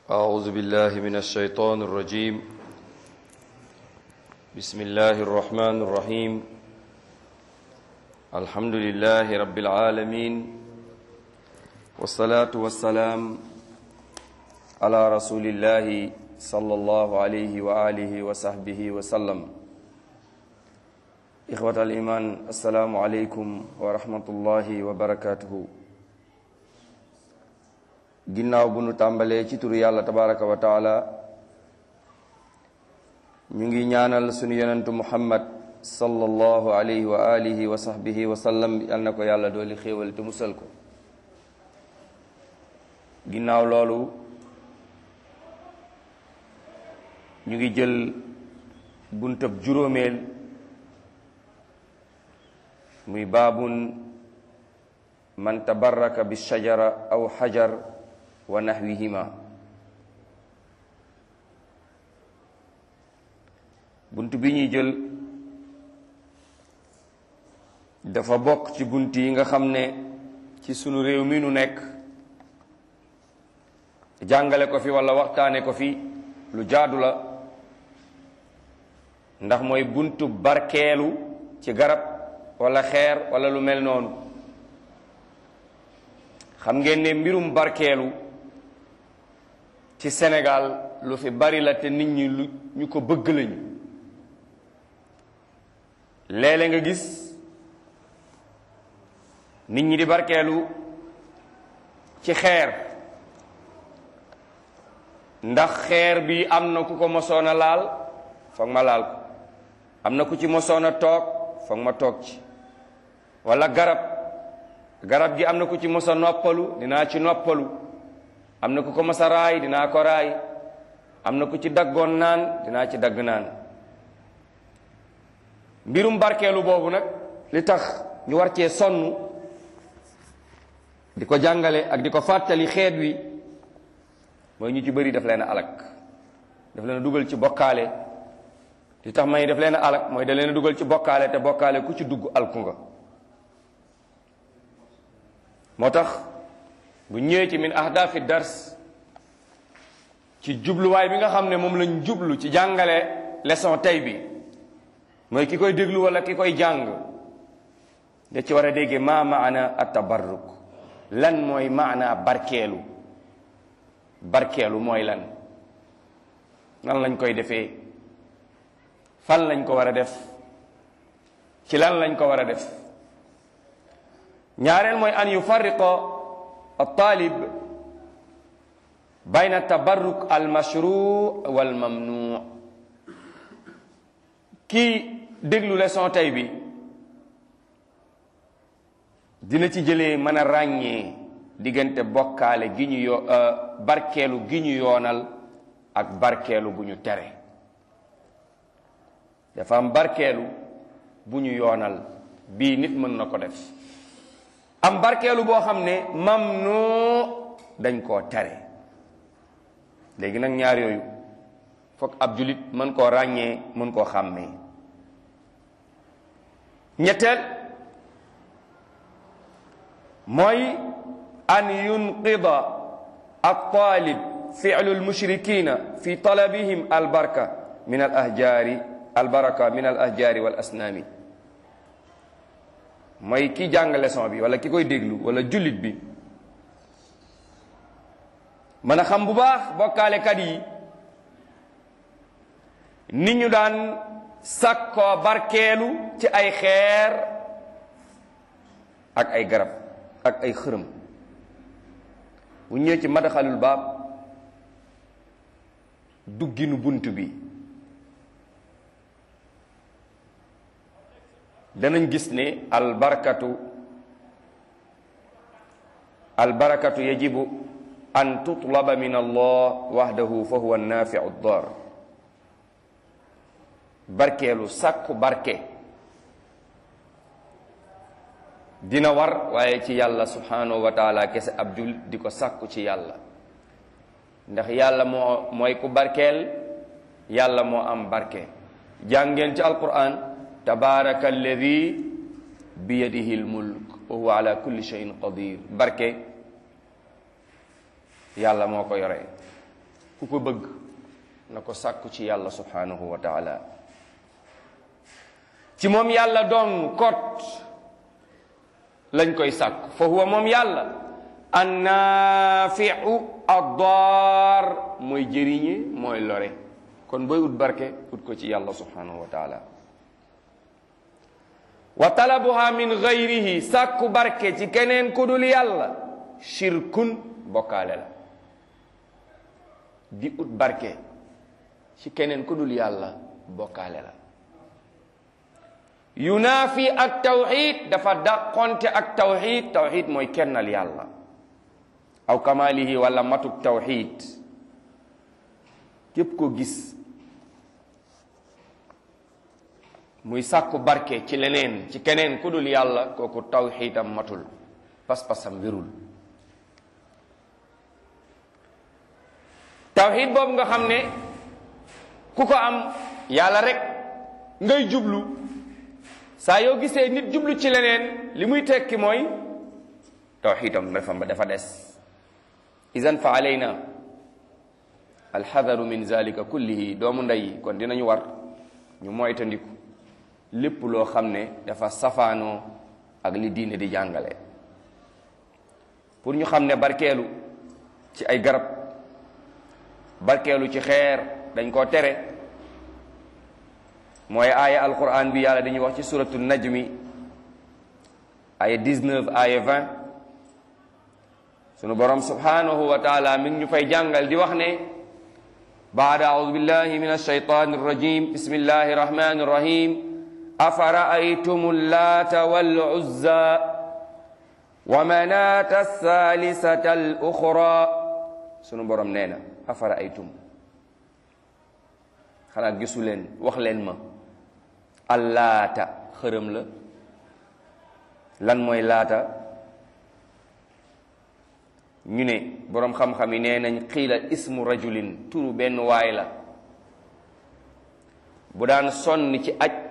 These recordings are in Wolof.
أعوذ بالله من الشيطان الرجيم بسم الله الرحمن الرحيم الحمد لله رب العالمين والصلاة والسلام على رسول الله صلى الله عليه وآله وصحبه وسلم إخوة الإيمان السلام عليكم ورحمة الله وبركاته ginnaaw bu nu tàmbalee ci turu yàlla tabaraka wa taala ñu ngi ñaanal sunu yonentu muhammad sallallahu alayhi wa alihi wa sahbihi wa sallam yal na ko yàlla dooli xéewal te musal ko ginnaaw loolu ñu ngi jël buntab juróomeel muy baabun man tabarraka bi shajara aw xajar wa naxwihima bunt bi ñuy jël dafa bokk ci bunt yi nga xam ne ci sunu réew mi nu nekk jàngale ko fi walla waxtaane ko fi lu jaadu la ndax mooy buntu barkeelu ci garab walla xeer walla lu mel noonu xam ngeen ne mbirum barkeelu ci Sénégal lu fi bari la te nit ñi lu ñu ko bëgg lañu léeg-léeg nga gis nit ñi di barkeelu ci xeer ndax xeer bi am na ku ko mosoon a laal foog ma laal ko am na ku ci mosoon a toog foog ma toog ci walla garab garab gi am na ku ci mos a noppalu dinaa ci noppalu am na ku ko mos a raay dinaa ko raay am na ku ci daggoon naan dinaa ci dagg naan mbirum barkeelu boobu nag li tax ñu war cee sonn di ko jàngale ak di ko fàttali xeet wi mooy ñu ci bëri daf leen a alak daf leen a dugal ci bokkaale li tax may daf leen a alak mooy da leen a dugal ci bokkaale te bokkaale ku ci dugg alku nga moo tax bu ñëwee ci min ahdafi dars ci jubluwaay bi nga xam ne moom lañ jublu ci jàngale leçon tey bi mooy ki koy déglu wala ki koy jàng da ci war a déggee ma maana atabarruk lan mooy maana barkeelu barkeelu mooy lan nan lañ koy defee fan lañ ko war a def ci lan lañ ko war a def ñaareel mooy an yufarriqa altalib bayna tabarruk almashru wal mamnu kii déglu leçon tey bi dina ci jëlee mën a ràññee diggante bokkaale gi ñu yo barkeelu gi ñu yoonal ak barkeelu bu ñu tere dafa am barkeelu bu ñu yoonal bii nit mën na ko def am barkeelu boo xam ne mamnu dañ koo tere léegi nag ñaar yooyu foog ab julit mën koo ràññee mën koo xàmmee ñetteel mooy an yunqida altalib fi'lu almushrikina fi talabihim albarka min al ahjaari albaraka min al ahjaari wal asnaami mooy ki jàng leçon bi wala ki koy déglu wala jullit bi mën a xam bu baax bokkaalekat yi ni ñu daan sàkkoo barkeelu ci ay xeer ak ay garab ak ay xërëm bu ñëwee ci madaxalul baab dugginu bunt bi danañ gis ne albarkatu albarakatu yajibu an tutlaba min allah wahdahu fa huwa nafiu dar barkeelu sàkku barke dina war waaye ci yàlla subhanahu wa taala kese ab jul di ko sàkku ci yàlla ndax yàlla moo mooy ku barkeel yàlla moo am barke jàngeen ci alquran tabaraka alladi biyadihi almulk wa huwa ala kulli shay'in qadir barke yàlla moo ko yore ku ko bëgg na ko sàkku ci yàlla subhanahu wa taala ci moom yàlla doon kot lañ koy sàkku fa huwa moom yàlla annaafiu addaar mooy jëriñe mooy lore kon booy ut barke ut ko ci yàlla subhanahu wa taala wa talabuha min gayrihi sàkku barke ci keneen ku dul yàlla shirkun bokkaale la di ut barke ci keneen ku dul yàlla bokkaale la yunaafi ak tawxid dafa dàqonte ak tawxid tawxid mooy kennal yàlla aw kamalihi wala matuk tawxid képp ko gis muy sàkku barke ci leneen ci keneen ku dul yàlla kooku tawxidam matul pas-pasam wérul tawxid boobu nga xam ne ku ko am yàlla rek ngay jublu saa yoo gisee nit jublu ci leneen li muy tekki mooy tawxidam dafa dafa des idan fa alayna alxadaru min zalika kullihi doomu ndey kon dinañu war ñu moytandiku lépp loo xam ne dafa safaanoo ak li diine di jàngale pour ñu xam ne barkeelu ci ay garab barkeelu ci xeer dañ koo tere mooy aaya alquran bi yàlla dañuy wax ci suratu najmi aaya 19 aaya 20 sunu borom subhanahu wa taala mi ngi ñu fay jàngal di wax ne baada audu billahi min alshaytan arrajim bismillahi rahmani rahim أفرأيتم اللات والعزى ومناة الثالثة الأخرى sunu borom nee na أفرأيتم xanaa gisu leen wax leen ma allaata xërëm la lan mooy laata ñu ne boroom xam-xam yi nee nañ xiila ismu rajulin turu benn waay la bu daan sonn ci aj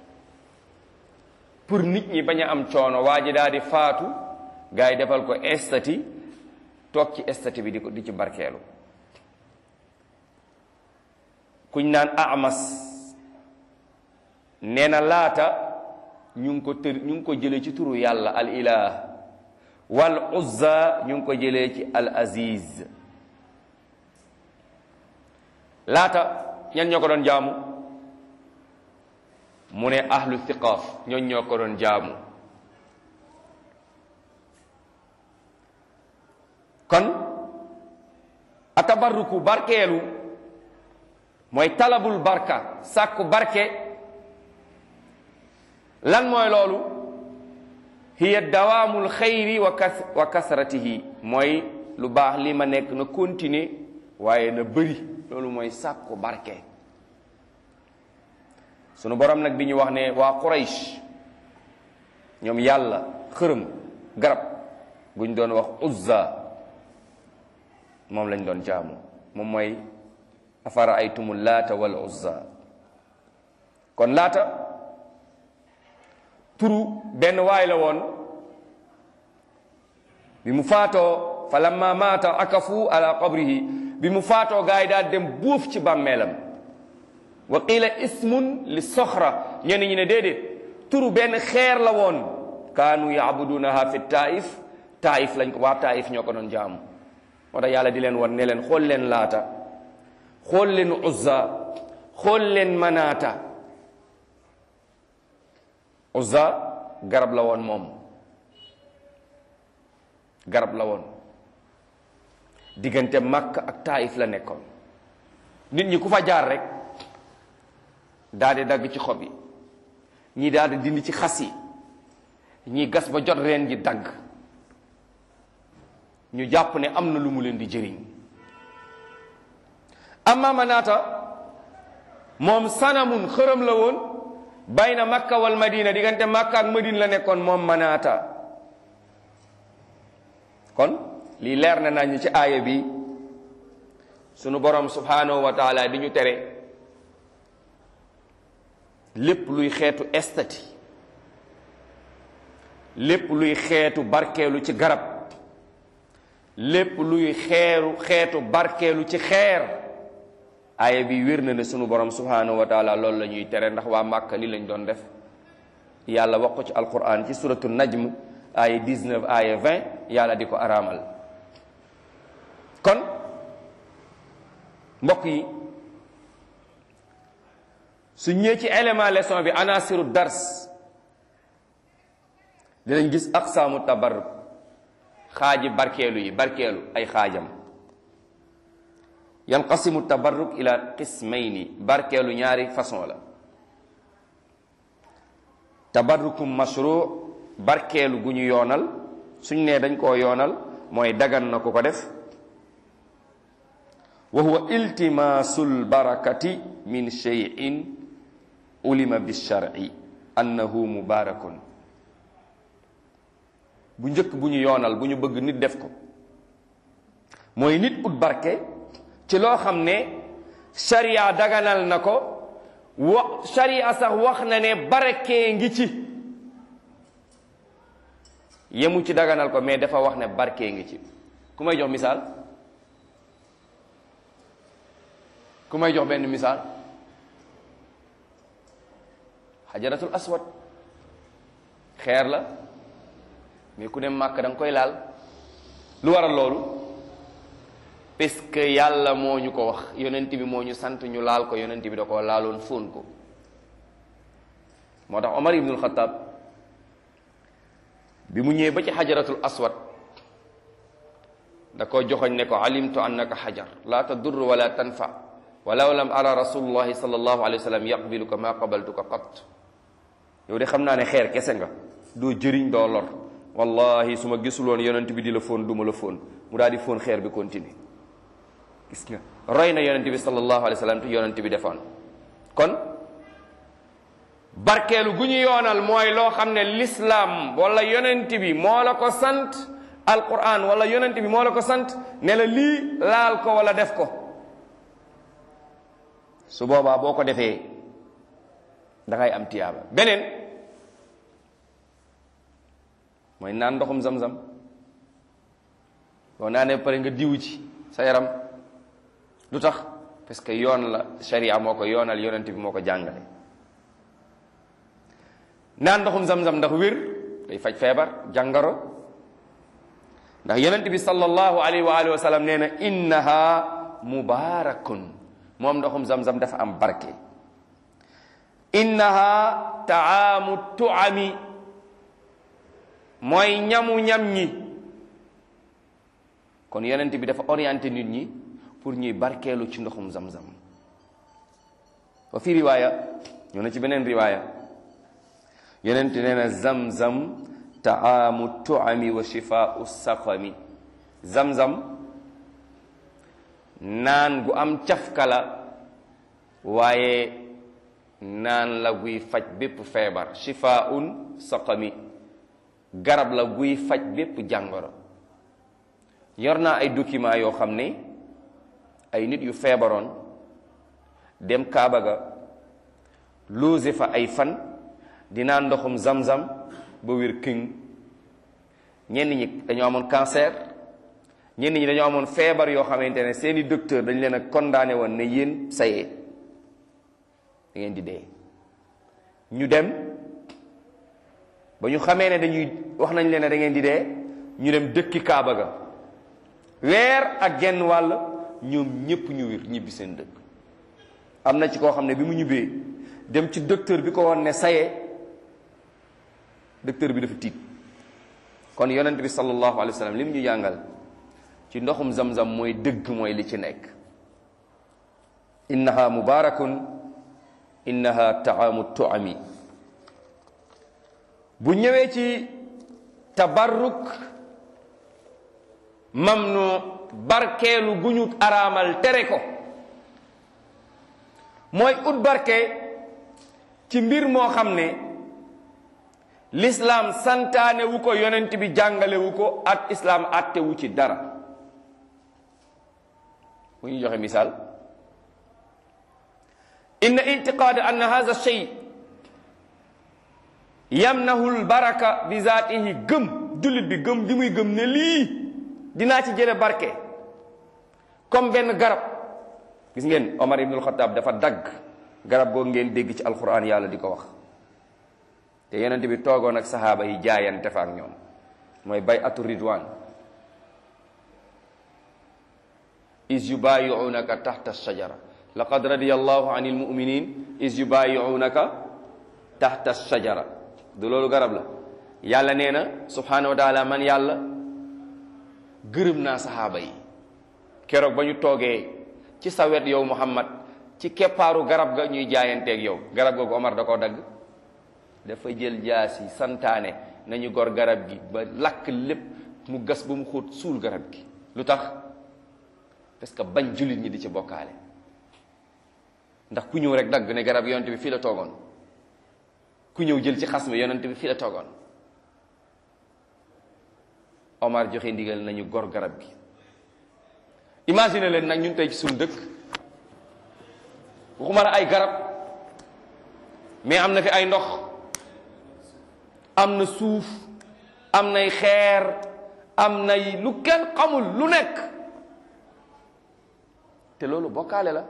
pour nit ñi bañ a am coono waa ji daal di faatu gars yi defal ko estati toog ci estati bi di ko di ci barkeelu kuñ naan amas nee na laata ñu ngi ko tër ñu ngi ko jëlee ci turu yàlla al ilah wal uzza ñu ngi ko jëlee ci al aziz laata ñan ñoo ko doon jaamu mu ne ahlu thiqaaf ñooñ ñoo ko doon jaamu kon atabarruku barkeelu mooy talabul barka sàkku barke lan mooy loolu hiya dawaamul xayri wa kas wa kasratihi mooy lu baax li ma nekk na continuer waaye na bëri loolu mooy sàkku barke sunu borom nag bi ñu wax ne waa Quraysh ñoom yàlla xërëm garab guñ doon wax uzza moom lañ doon jaamu moom mooy afara aytumu laata wal uzza kon laata turu benn waay la woon bi mu faatoo fa lamma maata akafu ala qabrihi bi mu faatoo gaa yi daal dem buuf ci bàmmeelam wa qila ismun li soxra ñenn ñi ne déedéet turu benn xeer la woon kaanu yaabudunaha fi taif taif lañ ko waa taif ñoo ko doon jaamu moo tax yàlla di leen wan ne leen xool leen laata xool leen uzza xool leen manaata uzza garab la woon moom garab la woon diggante Makka ak taif la nekkoon nit ñi ku fa jaar rek daal di dagg ci xob yi ñii daal di dindi ci xas yi ñii gas ba jot reen ji dagg ñu jàpp ne am na lu mu leen di jëriñ amma manaata moom sanamun xërëm la woon bayna makka wal madina diggante makka ak madina la nekkoon moom manaata kon lii leer na nañu ci aaya bi sunu borom subhanahu wa taala di ñu tere lépp luy xeetu estati lépp luy xeetu barkeelu ci garab lépp luy xeeru xeetu barkeelu ci xeer aaya bi wér na ne sunu borom subhanahu wa taala loolu la ñuy tere ndax waa Màkka li lañ doon def yàlla wax ko ci alquran ci suratu najm aaya 19 aaya 20 yàlla di ko araamal kon mbokk yi su ñëwee ci élément leçon bi anasiru dars dinañ gis aqsaamu tabarruk xaaji barkeelu yi barkeelu ay xaajam yanqasimu tabarruk ila qismayni barkeelu ñaari façon la tabarrukum mashru barkeelu gu ñu yoonal suñ nee dañ koo yoonal mooy dagan na ku ko def wa huwa iltimasul barakati min shay'in ulima bishar'i annahu mubarakun bu njëkk bu ñu yoonal bu ñu bëgg nit def ko mooy nit ut barke ci loo xam ne sharia daganal na ko wa sharia sax wax na ne barke ngi ci yemu ci daganal ko mais dafa wax ne barke ngi ci ku may jox misaal ku may jox benn misaal xajaratul aswad xeer la mais ku dem màkk da nga koy laal lu waral loolu parce que yàlla moo ñu ko wax yonent bi moo ñu sant ñu laal ko yonent bi da ko laaloon fóon ko moo tax Omar ibnul Xataab bi mu ñëwee ba ci xajaratul aswad da ko joxoñ ne ko alimtu annaka xajar la tadur wala tanfa walaw lam ara rasulullahi sallallahu alayhi wa sallam yaqbiluka ma qabaltuka qat yow de xam naa ne xeer kese nga doo jëriñ doo lor wallahi su ma gisuloon yonent bi di la fóon duma la fóon mu daal di fóon xeer bi continue gis nga roy na yonent bi sallallahu alayhi wa sallam te yonent bi defoon kon barkeelu gu ñu yoonal mooy loo xam ne l'islam wala yonent bi moo la ko sant alquran wala yonent bi moo la ko sant ne la lii laal ko wala def ko su boobaa boo ko defee da ngay am tiyaaba beneen mooy naan ndoxum zam-zam boo naanee pare nga diw ci sa yaram lu tax parce que yoon la sharia moo ko yoonal yonent bi moo ko jàngale naan ndoxum zam-zam ndax wér day faj feebar jàngaro ndax yonent bi sallallahu alayhi wa alihi wa sallam nee na innaha mubarakun moom ndoxum zam-zam dafa am barke innaha taamu tuami mooy ñamu ñam ñi kon yonent bi dafa orienté nit ñi pour ñuy barkeelu ci ndoxum zam-zam wa fi riwaaya ñoo na ci beneen riwaaya yonent nee na zam-zam taamu tuami wa shifaau saqami zam-zam naan gu am cafkala waaye naan la guy faj bépp feebar shifaun saqami garab la guy faj bépp jàngoro yor naa ay document yoo xam ne ay nit yu feebaroon dem Kaaba ga loose fa ay fan dinaa ndoxum zam-zam ba wér këng ñenn ñi dañoo amoon cancer ñenn ñi dañoo amoon feebar yoo xamante ne seeni docteur dañ leen a condamné woon ne yéen sayee da ngeen di dee ñu dem ba ñu xamee ne dañuy wax nañ leen ne da ngeen di dee ñu dem dëkki Kaaba ga weer ak genn wàll ñoom ñépp ñu wér ñibbi seen dëkk am na ci koo xam ne bi mu ñibbee dem ci docteur bi ko woon ne sayee docteur bi dafa tiit kon yonent bi sallallahu alayhi wa sallam li mu ñu jàngal ci ndoxum zam-zam mooy dëgg mooy li ci nekk innaha mubarakun innaha taamu tuami bu ñëwee ci tabarruk mamnu barkeelu gu ñu araamal tere ko mooy ut barke ci mbir moo xam ne l'islam santaane wu ko yonent bi jàngale wu ko at islam atte wu ci dara bu ñu joxe misaal inna itiqaad ann hadha shay yamnahu lbaraka bi zaatihi gëm jullit bi gëm bi muy gëm ne lii dinaa ci jële barke comme benn garab gis ngeen Omar ibnul Xataab dafa dagg garab googu ngeen dégg ci alquran yàlla di ko wax te yonent bi toogoon ak saxaaba yi jaayante fa ak ñoom mooy bay atu ridwan is yubayiunaka taxta shajara laqad radiya allahu an ilmuminin is yubayiunaka taxta shajara du loolu garab la yàlla nee na subhanahu wa taala man yàlla gërëm naa saxaaba yi keroog ba ñu toogee ci sa wet yow muhammad ci keppaaru garab ga ñuy jaayanteeg yow garab googu Omar da koo dagg dafa jël jaas yi santaane nañu gor garab gi ba lakk lépp mu gas ba mu xóot suul garab gi lu tax parce que bañ jullit ñi di ci bokkaale ndax ku ñëw rek dagg ne garab yonent bi fii la toogoon ku ñëw jël ci xas mi yonent bi fii la toogoon Omar joxe ndigal nañu gor garab gi imagine leen nag ñun tey ci suñu dëkk waxuma la ay garab mais am na fi ay ndox am na suuf am nay xeer am nay lu kenn xamul lu nekk te loolu bokkaale la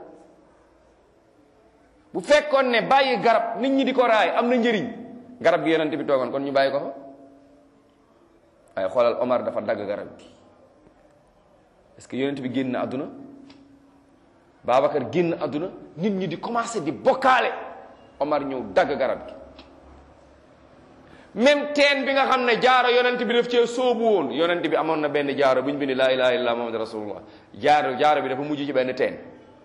bu fekkoon ne bàyyi garab nit ñi di ko raay am na njëriñ garab gi yonent bi toogoon kon ñu bàyyi ko fa waaye xoolal Omar dafa dagg garab gi parce que yonent bi génn na àdduna Babacar génn àdduna nit ñi di commencé di bokkaale Omar ñëw dagg garab gi même teen bi nga xam ne jaaro yonent bi daf cee sóobu woon yonent bi amoon na benn jaaro bu ñu bind laa ilaha illallah muhammad rasulullah jaaro jaaro bi dafa mujj ci benn teen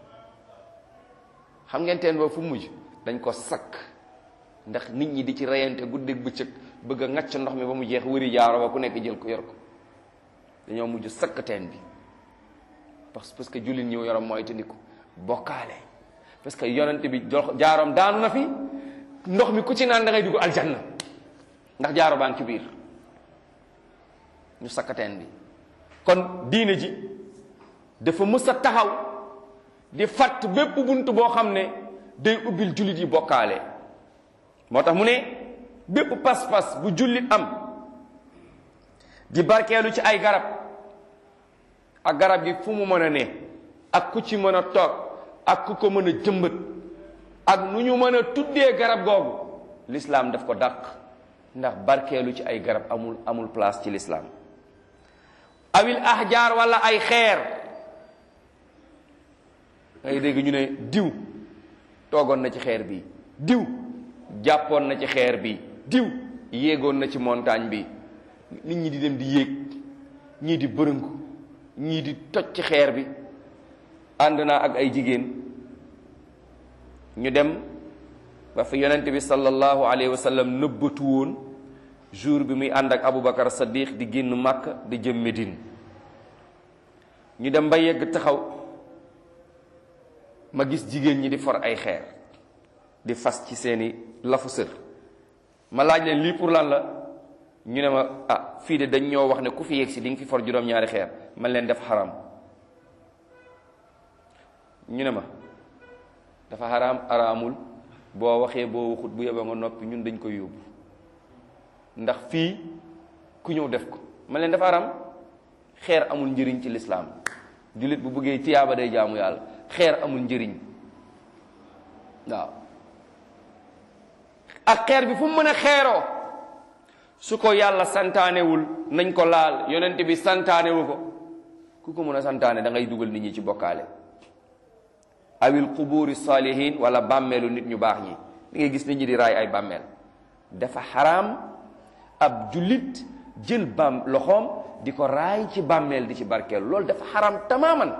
xam ngeen teen boobu fu mujj dañ ko sakk ndax nit ñi di ci reyante guddeeg bëccëg bëgg a ŋacc ndox mi ba mu jeex wëri jaaro ba ku nekk jël ko yor ko dañoo mujj sakk teen bi parce parce que jullit ñi yorom mooy te ko bokkaale parce que yonent bi jaaroom daanu na fi ndox mi ku ci naan da ngay dugg aljanna ndax jaaro baa ngi ci biir ñu sakkateen bi kon diine ji dafa mës a taxaw di fàtt bépp bunt boo xam ne day ubbil jullit yi bokkaale moo tax mu ne bépp pas-pas bu jullit am di barkeelu ci ay garab ak garab gi fu mu mën a ne ak ku ci mën a toog ak ku ko mën a jëmbat ak nu ñu mën a tuddee garab googu lislaam daf ko dàq ndax barkeelu ci ay garab amul amul place ci lislaam awil ahjaar wala ay xeer ngay dégg ñu ne diw toogoon na ci xeer bi diw jàppoon na ci xeer bi diw yéegoon na ci montagne bi nit ñi di dem di yéeg ñii di bërëngu ñii di toj ci xeer bi ànd naa ak ay jigéen ñu dem ba fi yonent bi sallallahu alayhi wa sallam nëbbatu woon jour bi muy ànd ak Aboubacar Saddiq di génn Makka di jëm Médine ñu dem ba yegg taxaw ma gis jigéen ñi di for ay xeer di fas ci seeni lafu sër ma laaj leen lii pour lan la ñu ne ma ah fii de dañ ñoo wax ne ku fi yegg si di nga fi for juróom-ñaari xeer man leen def xaram ñu ne ma dafa xaraam araamul boo waxee boo waxut bu yeboo nga noppi ñun dañ koy yóbbu ndax fii ku ñëw def ko man leen dafa xaraam xeer amul njëriñ ci lislaam jullit bu bëggee tiyaaba day jaamu yàlla xeer amul njëriñ waaw ak xeer bi fu mu mën a xeeroo su ko yàlla santaanewul nañ ko laal yonent bi santaanewu ko ku ko mën a santaane da ngay dugal nit ñi ci bokkaale awil quburi salihin wala bàmmeelu nit ñu baax ñi da ngay gis nit ñi di raay ay bàmmeel dafa xaraam ab jullit jël bam loxoom di ko raay ci bàmmeel di ci barkeelu loolu dafa xaraam tamaaman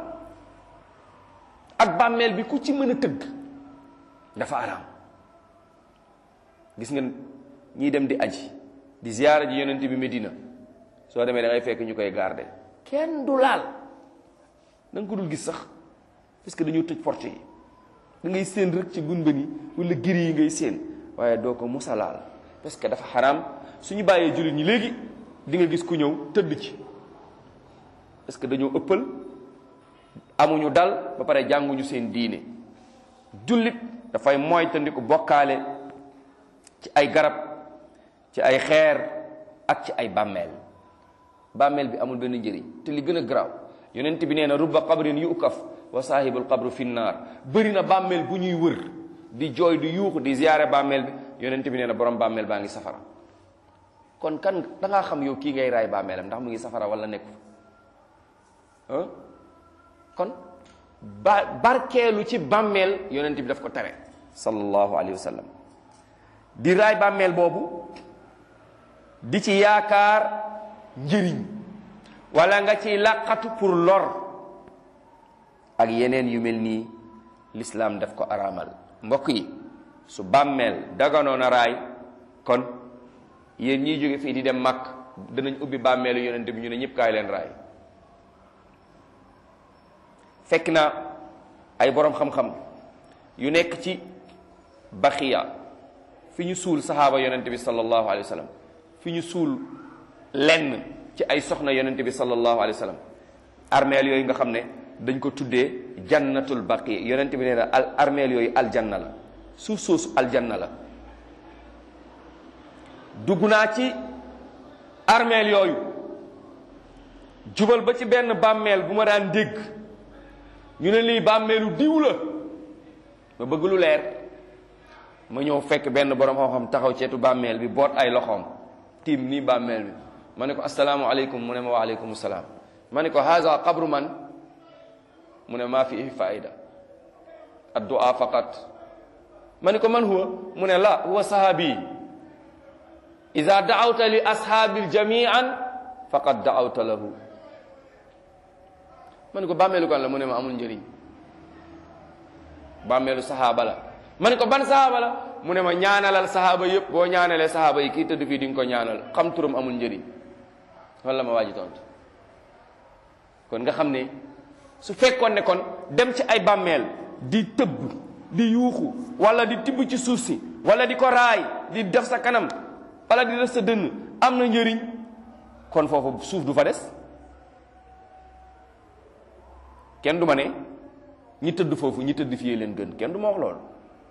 ak bàmmeel bi ku ci mën a tëgg dafa xaraam gis nga ñiy dem di aji di ziyaara ji yonent bi Medina soo demee da ngay fekk ñu koy garder kenn du laal da nga ko dul gis sax parce que dañoo tëj porte yi da ngay séen rek ci gunbën yi wala giri yi ngay séen waaye doo ko musa laal parce que dafa xaraam suñu bàyyee jullit ñi léegi di nga gis ku ñëw tëdd ci parce que dañoo ëppal amuñu dal ba pare jànguñu seen diine jullit dafay moytandiku bokkaale ci ay garab ci ay xeer ak ci ay bàmmeel bàmmeel bi amul benn njëriñ te li gën a garaaw yonent bi nee na rubba qabrin yu ukaf wa saahibul qabru fi nnaar bëri na bàmmeel bu ñuy wër di jooy di yuuxu di ziyaare bàmmeel bi yonent bi nee na borom bàmmeel baa ngi safara kon kan da ngaa xam yow kii ngay raay bàmmeelam ndax mu ngi safara wala nekku ah kon ba barkeelu ci bàmmeel yonent bi daf ko tere sallallahu alayhi wa sallam di raay bàmmeel boobu di ci yaakaar njëriñ wala nga ciy làqatu pour lor ak yeneen yu mel nii lislaam daf ko araamal mbokk yi su bàmmeel daganoon a raay kon yéen ñiy jóge fii di dem màkk danañ ubbi bàmmeelu yonent bi ñu ne ñëpp kaay leen raay fekk na ay boroom xam-xam yu nekk ci baxiya fi ñu suul saxaaba yonent bi sallallahu alayhi wa sallam fi ñu suul lenn ci ay soxna yonent bi sallallahu alayhi wa sallam armeel yooyu nga xam ne dañ ko tuddee jannatul baqiya yonent bi nee na al armeel yooyu aljanna la suuf soosu aljanna la dugg naa ci armeel yooyu jubal ba ci benn bàmmeel bu ma daan dégg ñu ne lii bàmmeelu diw la ma bëgg lu leer ma ñëw fekk benn borom xam-xam taxaw ceetu bàmmeel bi boot ay loxoom tiim nii bàmmeel bi ma ne ko asalaamualeykum mu ne ma waaleykum salaam ma ne ko haza qabru man mu ne maa fi faida addu'a faqat ma ne ko man huwa mu ne la huwa sahabi ida daawta li ashaabil jamian faqad daawta lahu ma ne ko bàmmeelu kan la mu ne ma amul njëriñ bàmmeelu sahaaba la ma ne ko ban sahaaba la mu ne ma ñaanalal sahaaba yëpp boo ñaanalee sahaaba yi kii tëdd fii di nga ko ñaanal xam turam amul njëriñ wala ma waaji tontu kon nga xam ne su fekkoon ne kon dem ci ay bàmmeel di tëbb di yuuxu wala di tibb ci suuf si wala di ko raay di def sa kanam wala di def sa dënn am na njëriñ kon foofu suuf du fa des kenn du ma ne ñi tëdd foofu ñi tëdd fii leen gën kenn du ma wax loolu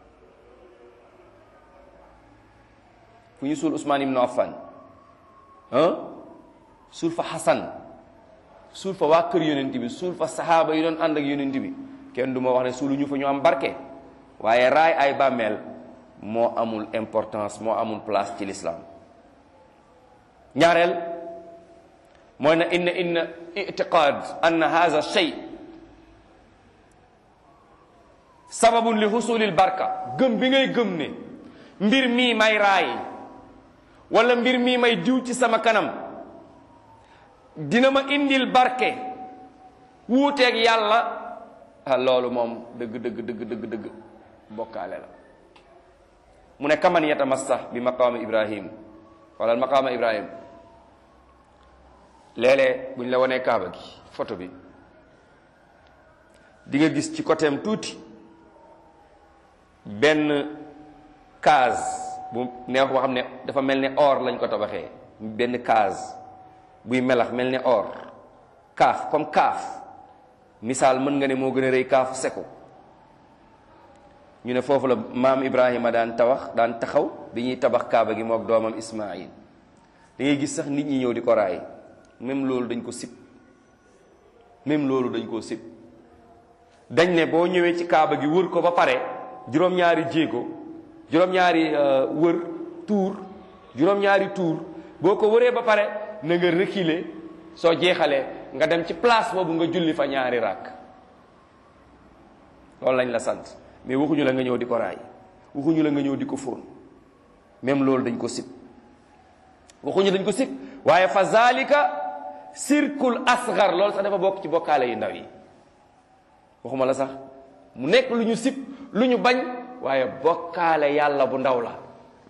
fu ñu suul Ousmane ibn Affan ah suul fa Hassan suul fa waa kër yonent bi suul fa saxaaba yi doon ànd ak yonent bi kenn du ma wax ne suulu ñu fa ñu am barke waaye raay ay bàmmeel moo amul importance moo amul place ci l'islam ñaareel mooy na inna inna itiqaad anna hadha shay sababun li husulil barka gëm bi ngay gëm ne mbir mii may raay wala mbir mii may diw ci sama kanam dina ma indil barke wuuteeg yàlla ah loolu moom dëgg dëgg dëgg dëgg dëgg bokkaale la mu ne kaman yatamassa bi maqaama ibrahim wala maqaama ibrahim léeg-léeg bu ñu la wanee kaaba gi photo bi di nga gis ci côté am tuuti benn case bu neex boo xam ne dafa mel ne or lañ ko tabaxee benn case buy melax mel ne or kaaf comme kaaf misaal mën nga ne moo gën a rëy kaafu seko ñu ne foofu la maam Ibrahima daan tabax daan taxaw bi ñuy tabax kaaba gi mook doomam Ismaïl da ngay gis sax nit ñi ñëw di ko raay même loolu dañ ko sib même loolu dañ koo sib dañ ne boo ñëwee ci kaaba gi wër ko ba pare juróom-ñaari jéego juróom-ñaari wër tuur juróom-ñaari tuur boo ko wëree ba pare na nga reculer soo jeexalee nga dem ci place boobu nga julli fa ñaari ràkk loolu lañ la sant mais waxuñu la nga ñëw di ko raay waxuñu la nga ñëw di ko fóon même loolu dañ ko sib waxuñu dañ ko sib waaye fa zalika sirkul asgar loolu sax dafa bokk ci bokkaale yu ndaw yi waxuma la sax mu nekk lu ñu sib lu ñu bañ waaye bokkaale yàlla bu ndaw la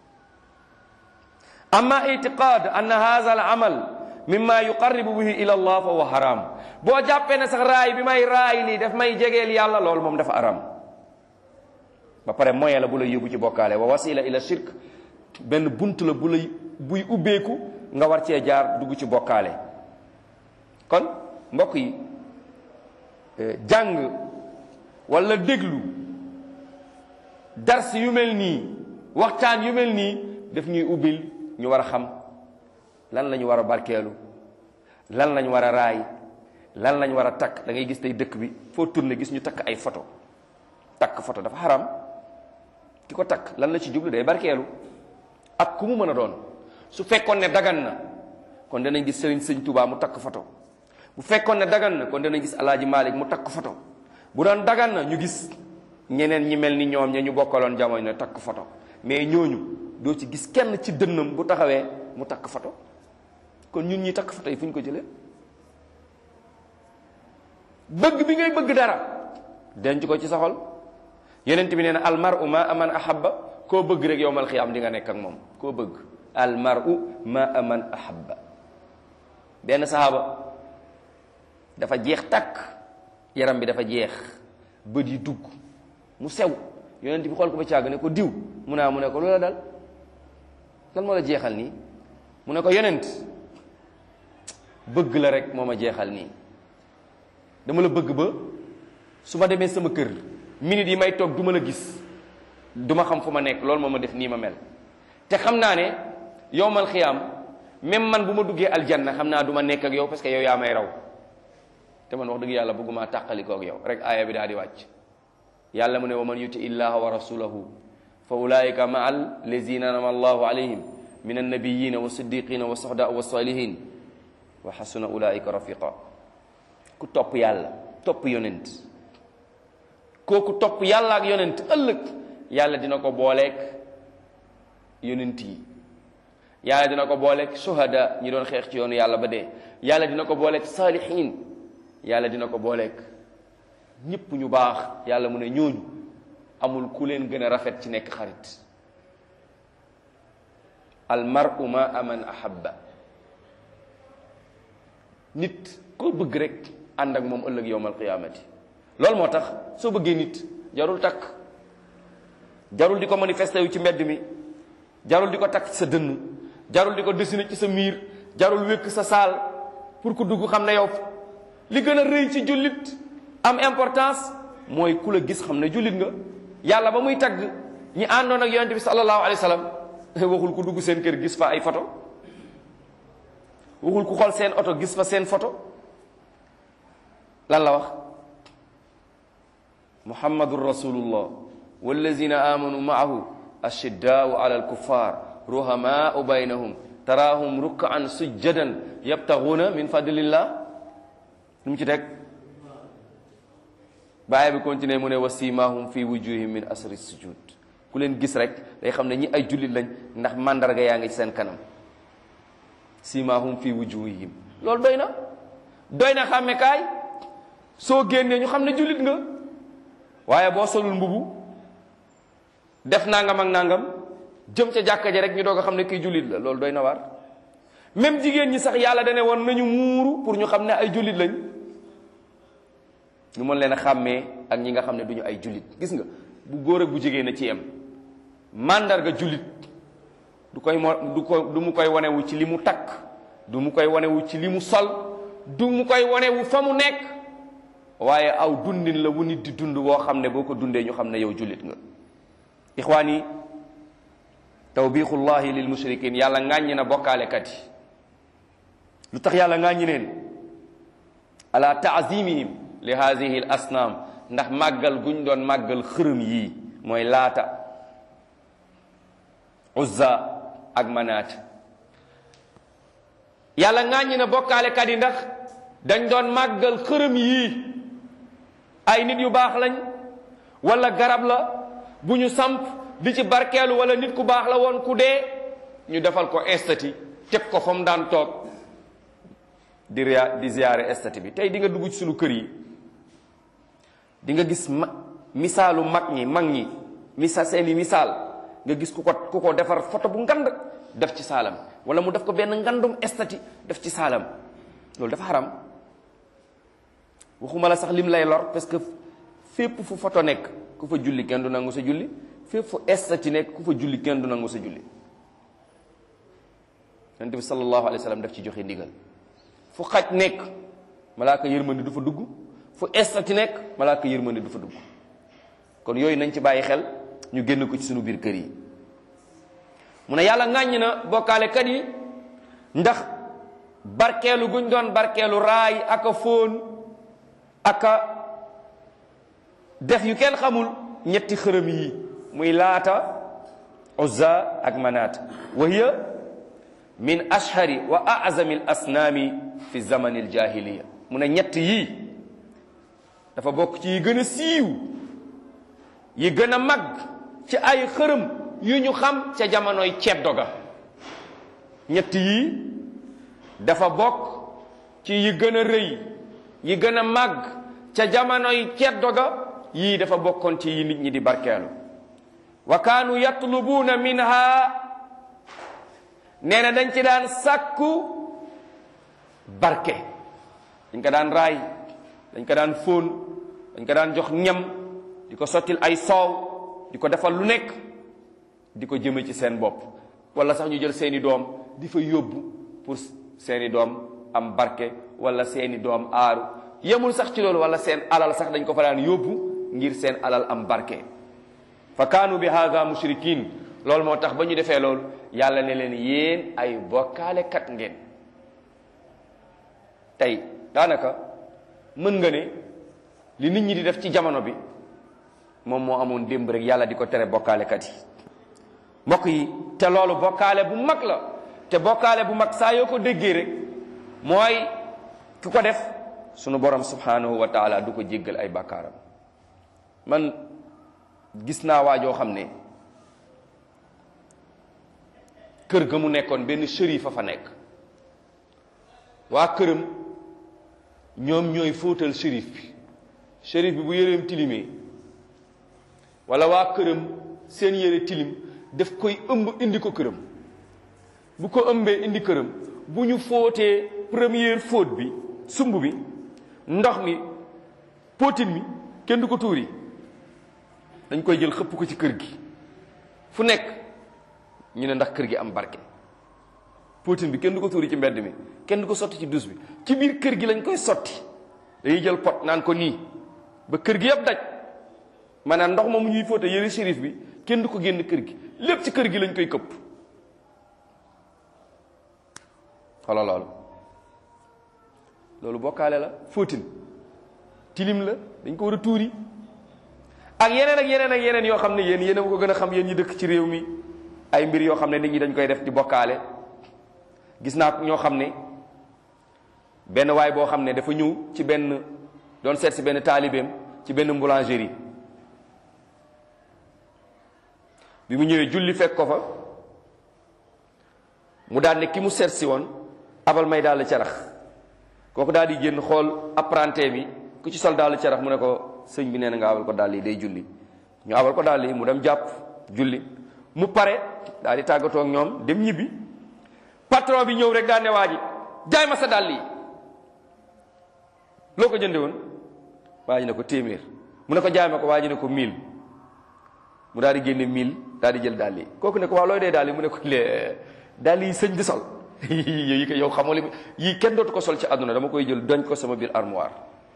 amma itiqad anna hadha al amal mimma yuqarribu bihi ila allah fa huwa haram boo jàppee ne sax raay bi may raay nii daf may jegeel yàlla loolu moom dafa aram ba pare moyen la bu lay yóbbu ci bokkaale wa wasila ila shirk benn bunt la bu lay buy ubbeeku nga war cee jaar dugg ci bokkaale kon mbokk yi jàng wala déglu dars yu mel nii waxtaan yu mel nii daf ñuy ubbil ñu war a xam lan la ñu war a barkeelu lan la ñu war a raay lan lañ war a takk da ngay gis tey dëkk bi foo tourné gis ñu takk ay photo takk photo dafa xaram ki ko takk lan la ci jublu day barkeelu ak ku mu mën a doon su fekkoon ne dagan na kon danañ gis sëriñ sëñ Tuubaa mu takk photo bu fekkoon ne dagan na kon danañ gis alaaji Maalik mu takk photo bu doon dagan na ñu gis ñeneen ñi mel ni ñoom ña ñu bokkaloon jamono ne takk photo mais ñooñu doo ci gis kenn ci dënnam bu taxawee mu takk photo kon ñun ñi takk photo yi fu ñu ko jëlee bëgg bi ngay bëgg dara denc ko ci sa xol yonent bi nee na almaru ma aman ahabba koo bëgg rek yowmal xiyaam di nga nekk ak moom koo bëgg almaru ma aman ahabba benn sahaaba dafa jeex takk yaram bi dafa jeex bët yi dugg mu sew yonent bi xool ko ba càgg ne ko diw mu naa mu ne ko loola dal lan moo la jeexal nii mu ne ko yonent bëgg la rek moo ma jeexal nii dama la bëgg ba su ma demee sama kër minute yi may toog du ma la gis du ma xam fu ma nekk loolu moo ma def nii ma mel te xam naa ne yowmal xiyaam même man bu ma duggee aljanna xam naa du ma nekk ak yow parce que yow yaa may raw te man wax dëgg yàlla bëgguma tàqalikoo ak yow rek aaya bi daal di wàcc yàlla mu ne wa man yuti illaha wa rasulahu fa ulaika maa allazina anama allahu alayhim min annabiyina wa siddiqina wa sohda wa salihin wa xasuna ulaika rafiqa ku topp yàlla topp yonent kooku topp yàlla ak yonent ëllëg yàlla dina ko booleeg yonent yi yàlla dina ko booleeg suhada ñi doon xeex ci yoonu yàlla ba dee yàlla dina ko booleeg saalihin yàlla dina ko booleeg ñëpp ñu baax yàlla mu ne ñooñu amul ku leen gën a rafet ci nekk xarit al mar'u ma aman ahabba nit koo bëgg rek ànd ak moom ëllëg yowmal qiyaamati loolu moo tax soo bëggee nit jarul takk jarul di ko manifesté wu ci mbedd mi jarul di ko takk ci sa dënn jarul di ko dessiné ci sa miir jarul wékk sa saal pour ku dugg xam ne yow li gën a rëy ci jullit am importance mooy ku la gis xam ne jullit nga yàlla ba muy tagg ñi àndoon ak yonente bi sallallahu alayhi wa sallam waxul ku dugg seen kër gis fa ay photo waxul ku xool seen oto gis fa seen photo lan la wax muhammadun rasulullah wallazina amanu maahu ashiddaau ala alkuffar ruhamaau baynahum taraahum rukkaan sujjadan yabtaxuuna min fadlillah lu mu ci teg bàyyi bi continué mu ne wa simahum fi wujuhim min asri sujud ku leen gis rek day xam ne ñi ay jullit lañ ndax mandarga yaa ngi ci seen kanam simahum fi wujuhihim loolu doy na doy na xàmme kaay soo génnee ñu xam ne jullit nga waaye boo solul mbubu def nangam ak nangam jëm ca jàkka ja rek ñu doog a xam ne kii jullit la loolu doy na waar même jigéen ñi sax yàlla dane woon nañu muuru pour ñu xam ne ay jullit lañ ñu mën leen a xàmmee ak ñi nga xam ne duñu ay jullit gis nga bu góor ak bu jigéen a ci yem màndarga jullit du koy mo du ko du mu koy wanewu ci li mu takk du mu koy wanewu ci li mu sol du mu koy wanewu fa mu nekk waaye aw dundin la wu nit di dund woo xam ne boo ko dundee ñu xam ne yow jullit nga ixwaan yi tawbiixullahi lil mushrikin yàlla ŋàññi na bokkaalekat yi lu tax yàlla ŋàññi leen ala taazimihim li hadihi l asnaam ndax màggal guñ doon màggal xërëm yii mooy laata uzza ak manaat yàlla ŋàññi na bokkaalekat yi ndax dañ doon màggal xërëm yii ay nit yu baax lañ wala garab la bu ñu samp di ci barkeelu wala nit ku baax la woon ku dee ñu defal ko estati teg ko fa mu daan toog di ria di ziyaare estati bi tey di nga dugg ci sunu kër yi di nga gis ma misaalu mag ñi mag ñi misa seeni misaal nga gis ku ko ku ko defar photo bu ngand def ci saalam wala mu def ko benn ngandum estati def ci saalam loolu dafa xaram waxuma la sax lim lay lor parce que fépp fu photo nekk ku fa julli kenn du nangu sa julli fépp fu estati nekk ku fa julli kenn du nangu sa julli yonent bi sallallahu alayhi wa sallam daf ci joxe ndigal fu xaj nekk malaaka yërmande du fa dugg fu estati nekk malaaka yërmande du fa dugg kon yooyu nañ ci bàyyi xel ñu génn ko ci sunu biir kër yi mu ne yàlla ŋàññ na bokkaalekat yi ndax barkeelu guñ doon barkeelu raay aka fóon aka def yu kenn xamul ñetti xërëm yi muy laata uzza ak manaat wa hiya min ashhari wa azami al asnaami fi zamani al jahiliya mu ne ñett yii dafa bokk ci yi gën a siiw yi gën a mag ci ay xërëm yu ñu xam ca jamonoy ceddo ga ñett yii dafa bokk ci yi gën a rëy yi gën a mag ca jamonoy ceddo ga yii dafa bokkoon ci yi nit ñi di barkeelu wa kaanu yatlubuuna minha nee na dañ ci daan sàkku barke dañ ko daan raay dañ ko daan fóon dañ ko daan jox ñam di ko sottil ay soow di ko defal lu nekk di ko jëme ci seen bopp wala sax ñu jël seeni doom di fa yóbbu pour seeni doom am barke wala seeni doom aaru yemul sax ci loolu wala seen alal sax dañ ko fa daan yóbbu ngir seen alal am barke fa kaanu bi hada mushrikin loolu moo tax ba ñu defee loolu yàlla ne leen yéen ay bokkaale kat ngeen tey daanaka mën nga ne li nit ñi di def ci jamono bi moom moo amoon démb rek yàlla di ko tere bokkaale kat yi mbokk yi te loolu bokkaale bu mag la te bokkaale bu mag saa yoo ko déggee rek mooy ki ko def sunu borom subhanahu wa taala du ko jéggal ay bàkkaaram man gis naa waajoo xam ne kër ga mu nekkoon benn shérif a fa nekk waa këram ñoom ñooy fóotal shérif bi shérif bi bu yëreem tilimee wala waa këram seen yére tilim daf koy ëmb indi ko këram bu ko ëmbee indi këram bu ñu fóotee première fóot bi sumb bi ndox mi potin mi kenn du ko tuuri dañ koy jël xëpp ko ci kër gi fu nekk ñu ne ndax kër gi am barke potin bi kenn du ko tuuri ci mbedd mi kenn du ko sotti ci dus bi ci biir kër gi lañ koy sotti dañuy jël pot naan ko nii ba kër gi yëpp daj maanaam ndox moomu ñuy fóote yëre shérif bi kenn du ko génn kër gi lépp ci kër gi lañ koy këpp xoolal loolu loolu bokkaale la fóotin tilim la dañ ko war a tuuri ak yeneen ak yeneen ak yeneen yoo xam ne yéen yéen a ko gën a xam yéen ñi dëkk ci réew mi ay mbir yoo xam ne nit ñi dañ koy def di bokkaale gis naa ñoo xam ne benn waay boo xam ne dafa ñëw ci benn doon seet si benn taalibeem ci benn boulangerie bi mu ñëwee julli fekk ko fa mu daal ne ki mu seet si woon abal may daal carax kooku daal di génn xool apprenti bi ku ci sol daal carax mu ne ko sëñ bi nee na nga abal ko daal yi day julli ñu abal ko daal yi mu dem jàpp julli mu pare daal di tàggatoo ak ñoom dem ñibbi patron bi ñëw rek daal ne waa ji jaay ma sa dàll yi loo ko jënde woon waa ji ne ko téeméer mu ne ko jaay ma ko waa ji ne ko mille mu daal di génne mille daal di jël dàll yi kooku ne ko waaw looy dee dàll yi mu ne ko lee dàll yi sëñ di sol yi ko yow xamoo li yii kenn dootu ko sol ci àdduna dama koy jël doñ ko sama biir armoire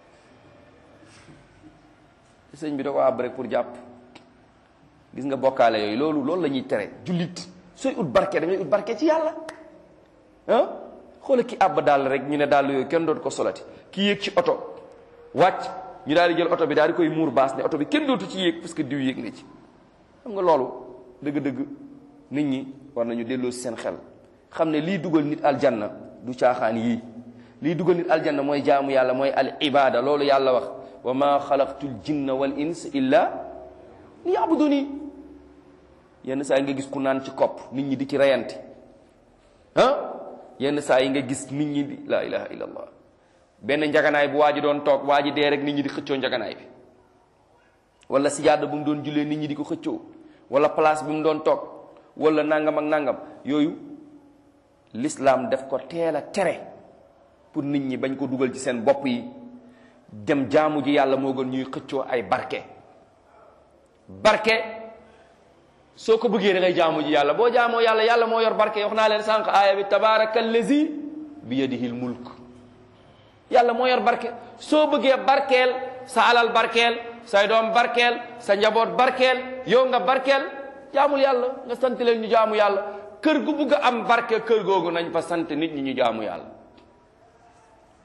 sëñ bi da ko àbb rek pour jàpp gis nga bokkaale yooyu loolu loolu la ñuy tere jullit sooy ut barke da ngay ut barke ci yàlla ah xoola ki àbb daal rek ñu ne daal yooyu kenn dootu ko solati ki yéeg ci oto wàcc ñu daal di jël oto bi daal di koy muur baas ne oto bi kenn dootu ci yéeg parce que diw yéeg na ci xam nga loolu dëgg-dëgg nit ñi war nañu delloo si seen xel xam ne lii dugal nit aljanna du caaxaan yii lii dugal nit aljanna mooy jaamu yàlla mooy al ibada loolu yàlla wax wa ma xalaqtul jinna wal ins illa li yabuduni yenn saa yi nga gis ku naan ci kopp nit ñi di ci reyante ah yenn saa yi nga gis nit ñi di la ilaha illallah benn njaganaay bu waa ji doon toog waa ji dee rek nit ñi di xëccoo njaganaay bi wala sijaada bu mu doon jullee nit ñi di ko xëccoo wala place bi mu doon toog wala nangam ak nangam yooyu l'islam def ko teel a tere pour nit ñi bañ ko dugal ci seen bopp yi dem jaamu ji yàlla moo gën ñuy xëccoo ay barke barke soo ko bëggee da ngay jaamu ji yàlla boo jaamoo yàlla yàlla moo yor barke wax naa leen sànq aaya bi tabaraka allazi bi yadihi mulk yàlla moo yor barke soo bëggee barkeel sa alal barkeel say doom barkeel sa njaboot barkeel yow nga barkeel jaamul yàlla nga sant leen ñu jaamu yàlla kër gu bugg a am barke kër googu nañ fa sant nit ñi ñu jaamu yàlla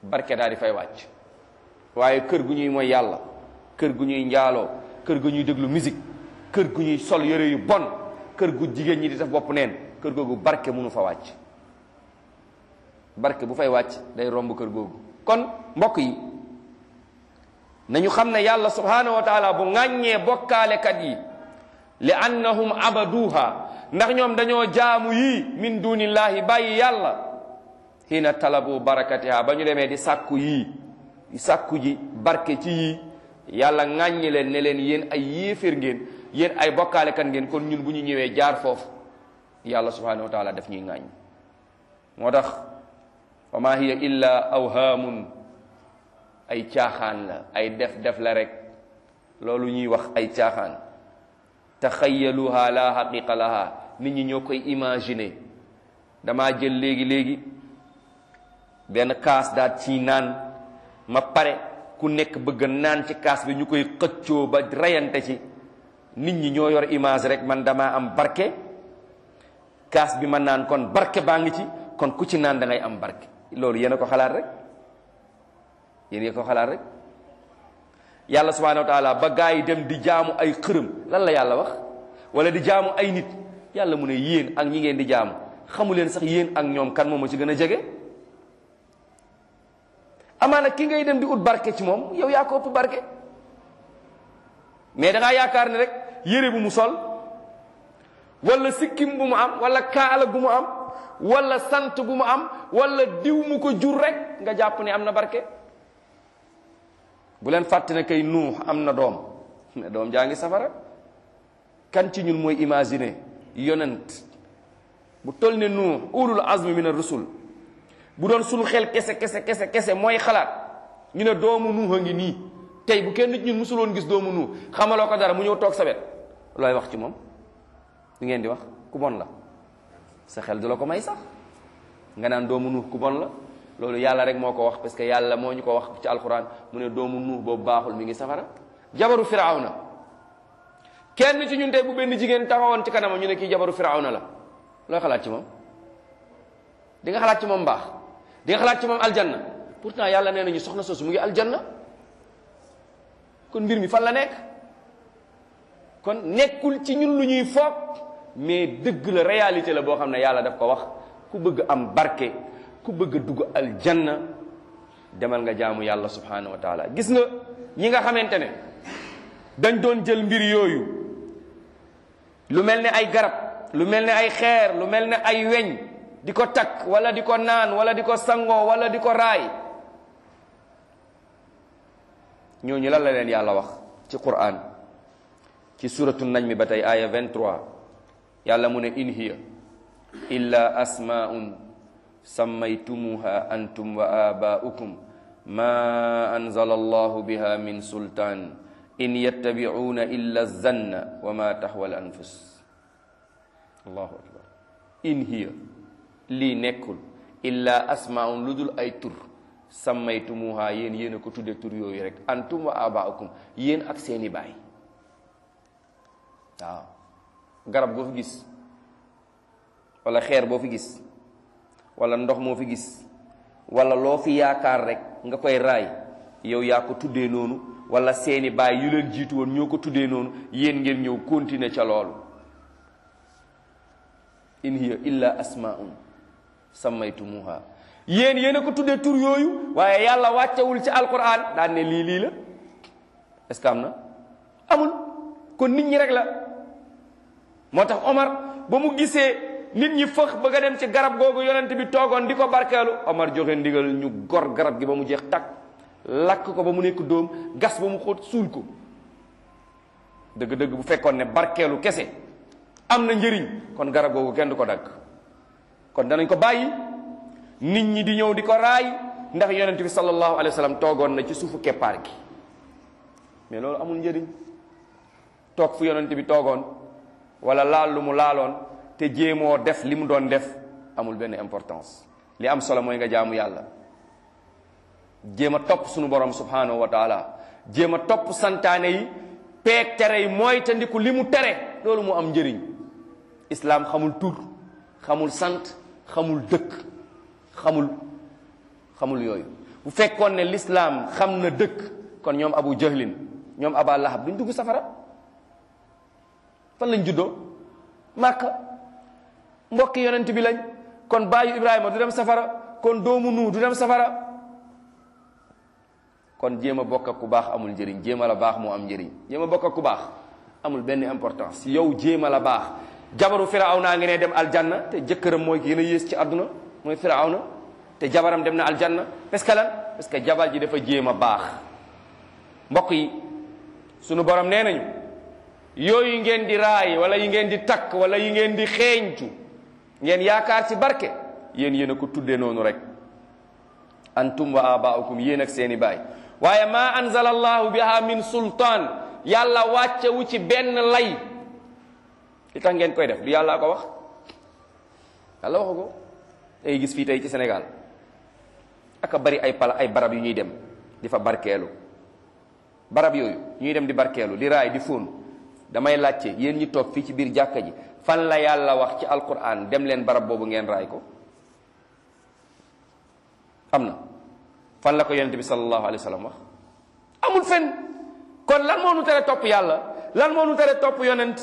barke daal di fay wàcc waaye kër gu ñuy mooy yàlla kër gu ñuy njaaloo kër gu ñuy déglu musique kër gu ñuy sol yëre yu bon kër gu jigéen ñi di def bopp neen kër googu barke mënu fa wàcc barke bu fay wàcc day romb kër googu kon mbokk yi nañu xam ne yàlla subhanahu wa taala bu ŋàññee bokkaalekat yi li annahum abaduha ndax ñoom dañoo jaamu yii min dunillahi bàyyi yàlla xiina talabu barakatiha ba ñu demee di sàkku yii di sàkku ji barke ci yii yàlla ŋàññi leen ne leen yéen ay yéeféer ngeen yéen ay bokkaalekat ngeen kon ñun bu ñu ñëwee jaar foofu yàlla subhanahu wa taala daf ñuy ŋàññ moo tax wa ma hiya illa awhaamun ay caaxaan la ay def def la rek loolu ñuy wax ay caaxaan taxayaluha la haqiqa laha nit ñi ñoo koy imaginer damaa jël léegi léegi benn kaas daal ci naan ma pare ku nekk bëgg naan ci kaas bi ñu koy xëccoo ba reyante ci nit ñi ñoo yor image rek man damaa am barke kaas bi ma naan kon barke baa ngi ci kon ku ci naan da ngay am barke loolu yéen a ko xalaat rek yéen a ko xalaat rek yàlla subhanahu wa taala ba gaa yi dem di jaamu ay xërëm lan la yàlla wax wala di jaamu ay nit yàlla mu ne yéen ak ñi ngeen di jaamu xamu leen sax yéen ak ñoom kan moom a ci gën a jege amaana ki ngay dem di ut barke ci moom yow yaa ko ëpp barke mais da ngaa yaakaar ne rek yére bu mu sol wala sikkim bu mu am wala kaala bu mu am wala sant bu mu am wala diw mu ko jur rek nga jàpp ne am na barke bu leen fàtte ne kay nuux am na doom ne doom jaa ngi safara kan ci ñun mooy imaginer yonent bu toll ne nuux ulul azmi min ar-rusul bu doon sunu xel kese kese kese kese mooy xalaat ñu ne doomu nuux a ngi nii tey bu kenn nit ñun musuloon gis doomu nuux xamaloo ko dara mu ñëw toog sa wet looy wax ci moom li ngeen di wax ku bon la sa xel du la ko may sax nga naan doomu nuux ku bon la loolu yàlla rek moo ko wax parce que yàlla moo ñu ko wax ci alquran mu ne doomu nuux boobu baaxul mi ngi safara jabaru firawna kenn ci ñun tey bu benn jigéen taxawoon ci kanama ñu ne kii jabaru firawna la looy xalaat ci moom di nga xalaat ci moom mbaax di nga xalaat ci moom aljanna pourtant yàlla nee nañu soxna soosu mu ngi aljanna kon mbir mi fan la nekk kon nekkul ci ñun lu ñuy foog mais dëgg la réalité la boo xam ne yàlla daf ko wax ku bëgg am barke ku bëgg a dugg aljanna demal nga jaamu yàlla subhanahu wa taala gis nga ñi nga xamante ne dañ doon jël mbir yooyu lu mel ne ay garab lu mel ne ay xeer lu mel ne ay weñ di ko takk wala di ko naan wala di ko sangoo wala di ko raay ñooñu lan la leen yàlla wax ci quran ci suratu najmi ba tey aya 23 yàlla mu ne in hiya illa asmaun sammaytumuha antum wa abaukum ma anzala allahu biha min sultaan in yattabi'una illa zanna wa ma tahwa al anfus allahu akbar in hiya lii nekkul illa asmaun lu dul ay tur sammaytumuha yéen yéen a ko tudde tur yooyu rek antum wa abaukum yéen ak seeni baay waaw garab boo fi gis wala xeer boo fi gis wala ndox moo fi gis wala loo fi yaakaar rek nga koy raay yow yaa ko tuddee noonu wala seeni baay yu leen jiitu woon ñoo ko tuddee noonu yéen ngeen ñëw continuer ca loolu in hiya illa asmaun sammaytumuha yéen yéen a ko tuddee tur yooyu waaye yàlla wàccewul ci alquran daan ne lii lii la est-ce que am na amul kon nit ñi rek la moo tax Omar ba mu gisee nit ñi fëx bëgg a dem ci garab googu yonent bi toogoon di ko barkeelu Omar joxe ndigal ñu gor garab gi ba mu jeex takk lakk ko ba mu nekk dóom gas ba mu xóot suul ko dëgg-dëgg bu fekkoon ne barkeelu kese am na njëriñ kon garab googu kenn du ko dagg kon danañ ko bàyyi nit ñi di ñëw di ko raay ndax yonent bi sallallahu alayhi wa sallam toogoon na ci suufu keppaar gi mais loolu amul njëriñ toog fu yonent bi toogoon wala laal lu mu laaloon te jéemoo def li mu doon def amul benn importance li am solo mooy nga jaamu yàlla jéem a topp sunu borom subhanahu wa taala jéem a topp santaane yi peeg tere yi mooy te ndiku li mu tere loolu mu am njëriñ islaam xamul tur xamul sant xamul dëkk xamul xamul yooyu bu fekkoon ne lislaam xam na dëkk kon ñoom abu jahlin ñoom aba lahab duñ dugg safara fan lañ juddoo màkka mbokki yonent bi lañ kon baayu ibrahima du dem safara kon doomu nuu du dem safara kon jéem a bokk ak ku baax amul njëriñ jéem a la baax moo am njëriñ jéem a bokk ak ku baax amul benn importance yow jéem a la baax jabaru firawna ngi ne dem aljanna te jëkkëram mooy gën a yées ci àdduna mooy firawna te jabaram dem na aljanna parce que lan parce que jabar ji dafa jéem a baax mbokk yi sunu borom nee nañu yooyu ngeen di raay wala yi ngeen di takk wala yi ngeen di xeeñtu ngeen yaakaar ci barke yéen yéen a ko tuddee noonu rek antum wa abaukum yéen ak seeni baay waaye ma anzala allahu biha min sultaan yàlla wàccewu ci benn lay li tax ngeen koy def du yàlla ko wax yàlla waxu ko day gis fii tey ci Sénégal aka bari ay pala ay barab yu ñuy dem di fa barkeelu barab yooyu ñuy dem di barkeelu di raay di fóon damay laajte yéen ñi toog fii ci biir jàkka ji fan la yàlla wax ci alquran dem leen barab boobu ngeen raay ko am na fan la ko yonente bi sallallahu alayhi wa sallam wax amul fen kon lan moo nu tere topp yàlla lan moo nu tere topp yonent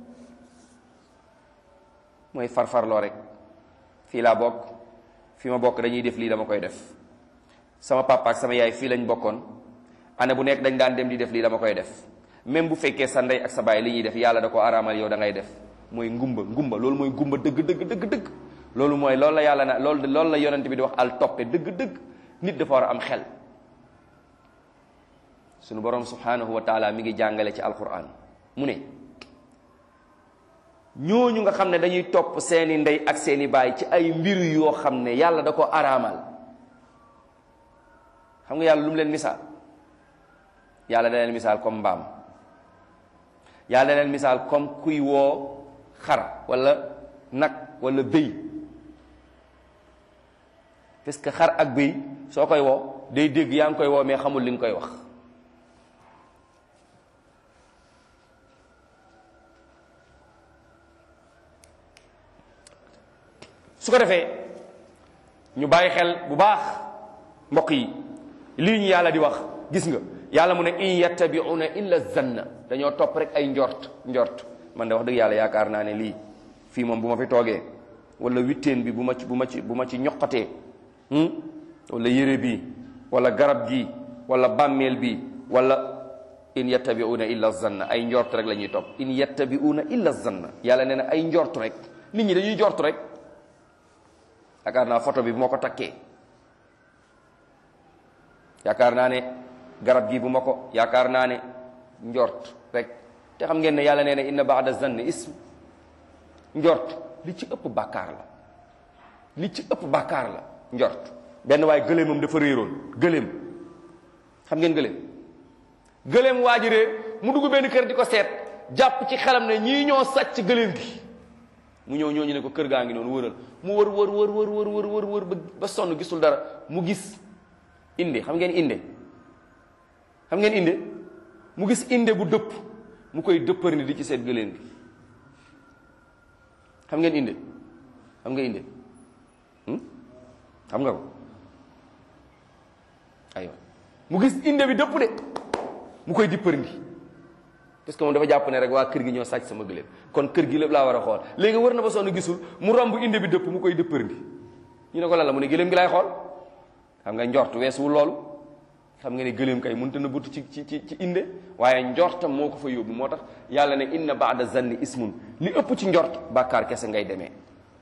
mooy farfarloo rek fii laa bokk fi ma bokk dañuy def lii dama koy def sama papa ak sama yaay fii lañ bokkoon année bu nekk dañ daan dem di def lii dama koy def même bu fekkee sa ndey ak sa baay li ñuy def yàlla da ko araamal yow da ngay def mooy ngumba ngumba loolu mooy ngumba dëgg dëgg dëgg dëgg loolu mooy loolu la yàlla na loolu loolu la yonent bi di wax al toppe dëgg dëgg nit dafa war a am xel sunu borom subhanahu wa taala mi ngi jàngale ci alquran mu ne ñooñu nga xam ne dañuy topp seeni ndey ak seeni baay ci ay mbir yoo xam ne yàlla da ko araamal xam nga yàlla lu mu leen misaal yàlla da leen misaal comme mbaam yàlla da leen misaal comme kuy woo xar wala nag wala bëy parce que xar ak bëy soo koy woo day dégg yaa ngi koy woo mais xamul li nga koy wax su ko defee ñu bàyyi xel bu baax mbokk yi lii ñu yàlla di wax gis nga yàlla mu ne in yattabi'una illa zanna dañoo topp rek ay njort njort man de wax dëgg yàlla yaakaar naa ne lii fii moom bu ma fi toogee wala witteen bi bu ma ci bu ma ci bu ma ci ñoqatee wala yére bi wala garab gi wala bàmmeel bi wala in yattabi'una illa zanna ay njort rek la ñuy topp in yattabi'una illa zanna yàlla nee na ay njort rek nit ñi dañuy njort rek yaakaar naa photo bi bu ma ko takkee yaakaar naa ne garab gi bu ma ko yaakaar naa ne njort rek te xam ngeen ne yàlla nee na inna baada zanni ism njort li ci ëpp bàkkaar la li ci ëpp bàkkaar la njort benn waaye gëléemam dafa réeroon gëléem xam ngeen gëléem gëléem waa ji réer mu dugg benn kër di ko seet jàpp ci xelam ne ñii ñoo sàcc gëléem gi mu ñëw ñooñu ne ko kër gaa ngi noonu wëral mu wër wër wër wër wër wër wër wër ba sonn gisul dara mu gis inde xam ngeen inde xam ngeen inde mu gis inde bu dëpp mu koy dëppër ni di ci seet gëléem gi xam ngeen inde xam nga inde xam nga ko aywa mu gis inde bi dëpp de mu koy dippër ndi parce que moom dafa jàpp ne rek waa kër gi ñoo sàcc sama gëléem kon kër gi lépp laa war a xool léegi wër na ba sonn gisul mu romb inde bi dëpp mu koy dëppër ndi ñu ne ko lan la mu ne gëléem gi laay xool xam nga njort weesuwul loolu xam nga ne gëléem kay mënta na butt ci ci ci ci inde waaye njortam moo ko fa yóbbu moo tax yàlla ne inna baada zanni ismun li ëpp ci njort bàkkaar kese ngay demee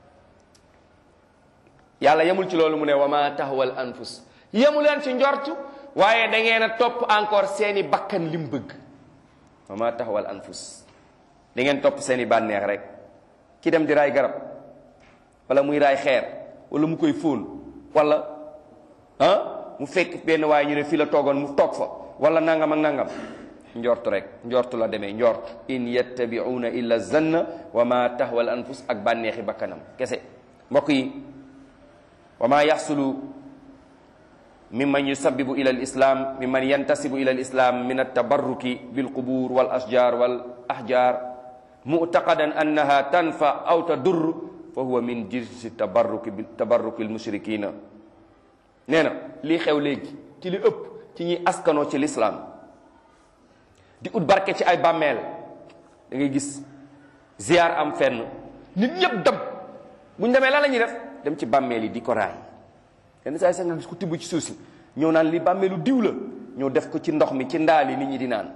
yàlla yemul ci loolu mu ne wa ma tahwal anfus yemu leen ci njort waaye da ngeen a topp encore seeni bakkan lim bëgg wa ma tahwal anfus da ngeen topp seeni bànneex rek ki dem di raay garab wala muy raay xeer wala mu koy fóon wala ah mu fekk benn waaye ñu ne fii la toogoon mu toog fa wala nangam ak nangam njort rek njort la demee njort in yattabi'una illa zanna wa ma tahwal anfus ak bànneexi bakkanam kese mbokk yi wa ma yaxsulu mimman yusabibu ila al islam mimman yantasibu ila al islam min altabarruki bilqubur wal ashjar wal ahjar mu'taqadan annaha tanfa aw tadur fa huwa min jinsi tabarruki tabarruki almushrikina nee na lii xew léegi ci li ëpp ci ñuy askanoo ci lislaam di ut barke ci ay bàmmeel da ngay gis ziar am fenn nit ñëpp dem bu ñu demee lan la ñuy def dem ci bàmmeel yi di ko raay yenn saa yi sax nga gis ku tibb ci suuf si ñëw naan li bàmmeelu diw la ñëw def ko ci ndox mi ci ndaal yi nit ñi di naan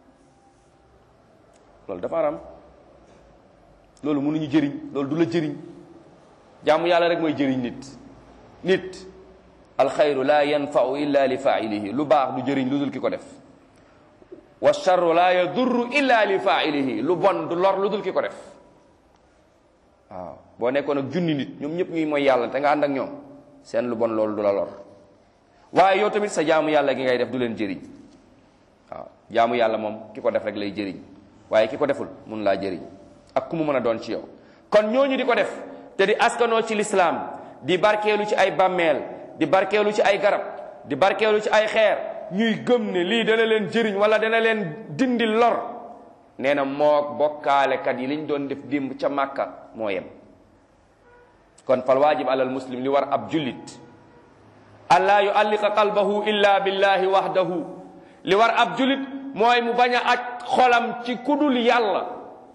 loolu dafa aram loolu mënuñu jëriñ loolu du la jëriñ jaamu yàlla rek mooy jëriñ nit nit alxayru la yanfau illa li failihi lu baax du jëriñ lu dul ki ko def wa charru la yadurru illa li failihi lu bon du lor lu dul ki ko def waaw boo nekkoon ak junni nit ñoom ñëpp ñuy mooy yàlla te nga ànd ak ñoom seen lu bon loolu du la lor waaye yow tamit sa jaamu yàlla gi ngay def du leen jëriñ waaw jaamu yàlla moom ki ko def rek lay jëriñ waaye ki ko deful mun laa jëriñ ak ku mu mën a doon ci yow kon ñooñu di ko def te di askanoo ci lislaam di barkeelu ci ay bàmmeel di barkeelu ci ay garab di barkeelu ci ay xeer ñuy gëm ne lii dana leen jëriñ wala dana leen dindi lor nee na moog bokkaalekat yi liñ doon def démb ca màkka moo yem kon fal waajib alal muslim li war ab jullit allaa yualliqa qalbahu illa billahi wahdahu li war ab jullit mooy mu bañ a aj xolam ci kudul yàlla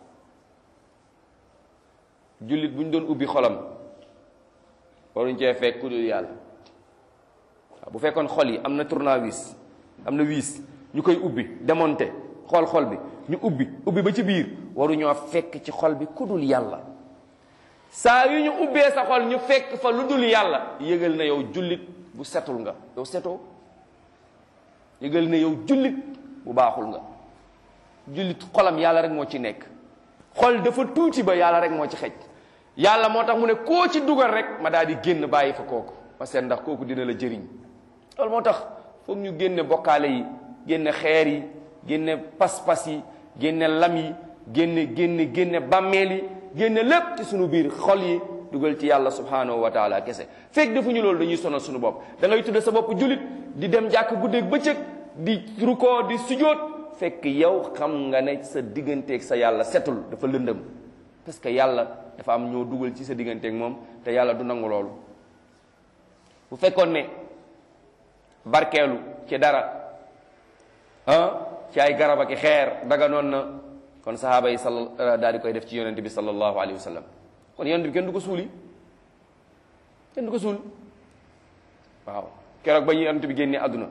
jullit bu ñu doon ubbi xolam waruñ cee fekk kudul yàlla waaw bu fekkoon xol yi am na tournevis am na wiis ñu koy ubbi démonté xool xol bi ñu ubbi ubbi ba ci biir waruñoo fekk ci xol bi kudul yàlla saa yu ñu ubbee sa xol ñu fekk fa lu dul yàlla yëgal na yow jullit bu setul nga yow setoo yëgal na yow jullit bu baaxul nga jullit xolam yàlla rek moo ci nekk xol dafa tuuti ba yàlla rek moo ci xej yàlla moo tax mu ne koo ci dugal rek ma daal di génn bàyyi fa kooku ma seet ndax kooku dina la jëriñ loolu moo tax foog ñu génne bokkaale yi génne xeer yi génne pas-pas yi génne lam yi génne génne génne bàmmeel yi génne lépp ci sunu biir xol yi dugal ci yàlla subhanahu wa taala kese fekk defuñu loolu dañuy sonal sunu bopp da ngay tudde sa bopp jullit di dem jàkk guddeeg bëccëg di rukoo di sujoot fekk yow xam nga ne sa digganteeg sa yàlla setul dafa lëndëm parce que yàlla dafa am ñoo dugal ci sa digganteeg moom te yàlla du nangu loolu bu fekkoon ne barkeelu ci dara ah ci ay garab ak xeer daga noon na kon sahaaba yi sal daal di koy def ci yonente bi sallallahu alayhi wa sallam kon yonente bi kenn du ko suuli kenn du ko suul waaw keroog ba ñu yonente bi génnee àdduna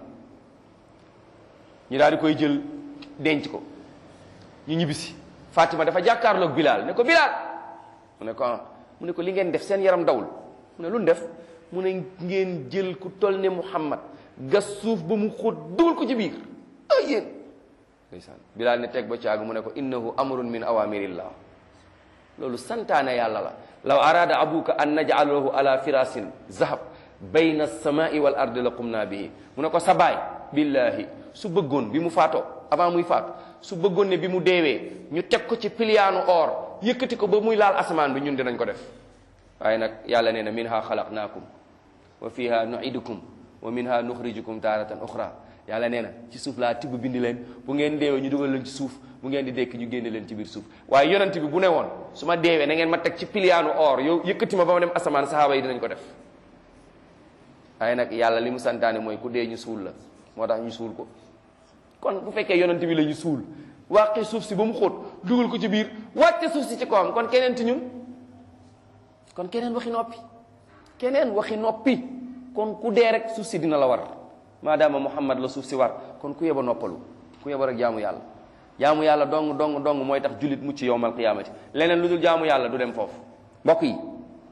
ñu daal di koy jël denc ko ñu ñibbisi Fatima dafa jàkkaarloog Bilal ne ko Bilal mu ne ko ah mu ne ko li ngeen def seen yaram dawul mu ne lu def mu ne ngeen jël ku toll ne Muhammad gas suuf ba mu xóot dugal ko ci biir ay yéen ndeysaan Bilal ne teg ba caagu mu ne ko innahu amrun min awamirillah loolu santaane yàlla la law arada abuka an naj'alahu ala firasin zahab bayna samai wal ardi la qumna bihi mu ne ko sa baay billahi su bëggoon bi mu faatoo avant muy faatu su bëggoon ne bi mu deewee ñu teg ko ci piliyaanu or yëkkati ko ba muy laal asamaan bi ñun dinañ ko def waaye nag yàlla nee na minha xalaqnaakum wa fiha nuidukum wa minha nuxrijukum taaratan uxra yàlla nee na ci suuf laa tibb bindi leen bu ngeen deewee ñu dugal leen ci suuf bu ngeen di dekk ñu génne leen ci biir suuf waaye yonent bi bu ne woon su ma deewee na ngeen ma teg ci piliyaanu or yow yëkkati ma ba ma dem asamaan sahaaba yi dinañ ko def waaye nag yàlla li mu santaane mooy ku dee ñu suul la moo tax ñu suul ko kon bu fekkee yonent bi la ñu suul wàqi suuf si ba mu xóot dugal ko ci biir wàcce suuf si ci kawam kon keneen ti ñun kon keneen waxi noppi keneen waxi noppi kon ku dee rek suuf si dina la war maadaama muhammad la suuf si war kon ku yeba noppalu ku yeba rek jaamu yàlla jaamu yàlla dong dong dong mooy tax jullit mucc yowmal qiyaamati leneen lu dul jaamu yàlla du dem foofu mbokk yi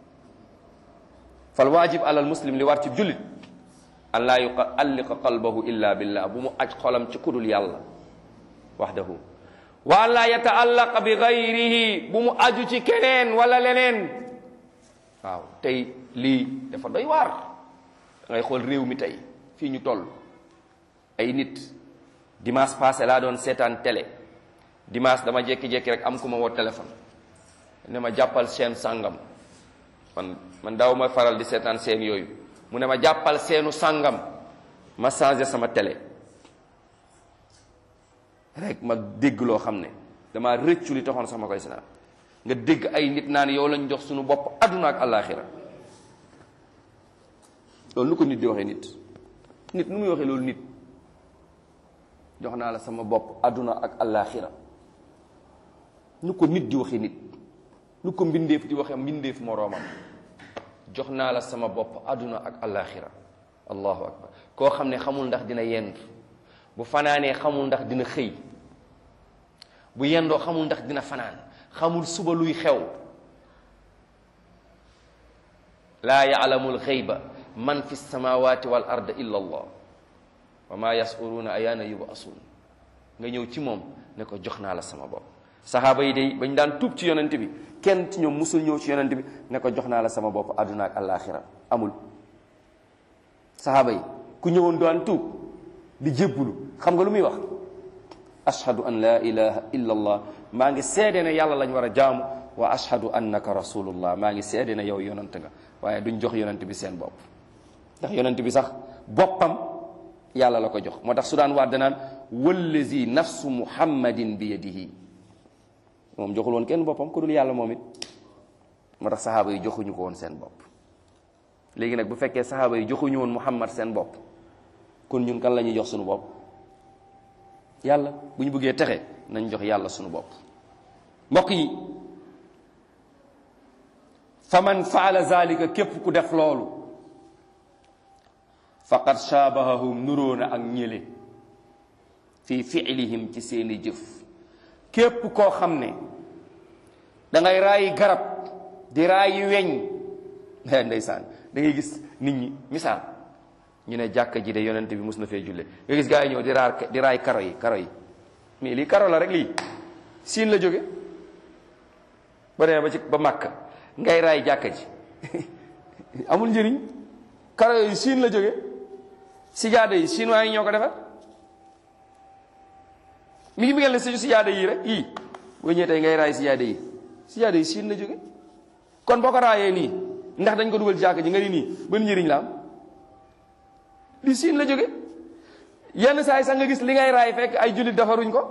fal waajib alal muslim li war ci jullit an laa yualliqa qalbahu illa billah bu mu aj xolam ci kudul yàlla wahdahu wa an laa yataallaqa bi gayrihi bu mu aju ci keneen wala leneen waaw tey lii dafa doy waar da ngay xool réew mi tey fii ñu toll ay nit dimanche passé laa doon seetaan télé dimanche dama jékki-jékki rek am ku ma woo téléphone ne ma jàppal seen sàngam man man daaw ma faral di seetaan seen yooyu mu ne ma jàppal seenu sàngam ma changé sama télé rek ma dégg loo xam ne dama rëccu li taxoon sax ma koy seetaan nga dégg ay nit naan yow lañ jox suñu bopp àdduna ak àllaaxira loolu nu ko nit di waxee nit nit nu muy waxee loolu nit jox naa la sama bopp àdduna ak allaaxira nu ko nit di waxee nit nu ko mbindeef di waxee mbindeef moroomam jox naa la sama bopp àdduna ak allaaxira allahu akbar koo xam ne xamul ndax dina yendu bu fanaanee xamul ndax dina xëy bu yendoo xamul ndax dina fanaan xamul suba luy xew laa yaalamu alxayba man fi samawati wal ard illa allah wa ma yasuruuna ayaana yubasuun nga ñëw ci moom ne ko jox naa la sama bopp saxaaba yi day bañ daan tuub ci yonent bi kenn ci ñoom musul ñëw ci yonent bi ne ko jox naa la sama bopp àdduna ak àllaaxira amul saxaaba yi ku ñëwoon daan tuub di jébbulu xam nga lu muy wax ashhadu an la ilaha illa allah maa ngi seede ne yàlla lañ war a jaamu wa ashhadu annaka rasulullah maa ngi seede ne yow yonent nga waaye duñ jox yonent bi seen bopp ndax yonent bi sax boppam yàlla la ko jox moo tax su daan waat danaan wallazi nafsu muhammadin bi yadihi moom joxul woon kenn boppam ku dul yàlla moom it moo tax saxaaba yi joxuñu ko woon seen bopp léegi nag bu fekkee saxaaba yi joxuñu woon muhammad seen bopp kon ñun kan la ñuy jox suñu bopp yàlla bu ñu bëggee texe nañ jox yàlla suñu bopp mbokk yi fa man faala zalika képp ku def loolu faqad shaabahahum nuróo na ak ñële fi fiilihim ci seeni jëf képp koo xam ne da ngay raayi garab di raayi weñ ndeysaan da ngay gis nit ñi misaal ñu ne jàkka ji de yonent bi mus na fee julle nga gis gaa yi ñëw di raar di raay karo yi karo yi mais lii karo la rek lii siin la jóge ba demee ba ci ba màkk ngay raay jàkka ji amul njëriñ karo yi siin la jóge sijaada yi chinois yi ñoo ko defar mi ngi mi ngel ne suñu sijaada yi rek yii boo ñëwee tey ngay raay sijaada yi sijaada yi siin la jóge kon boo ko raayee nii ndax dañ ko dugal jàkk ji nga ni nii ban njëriñ la am li siin la jóge yenn saa yi sax nga gis li ngay raay fekk ay jullit defaruñ ko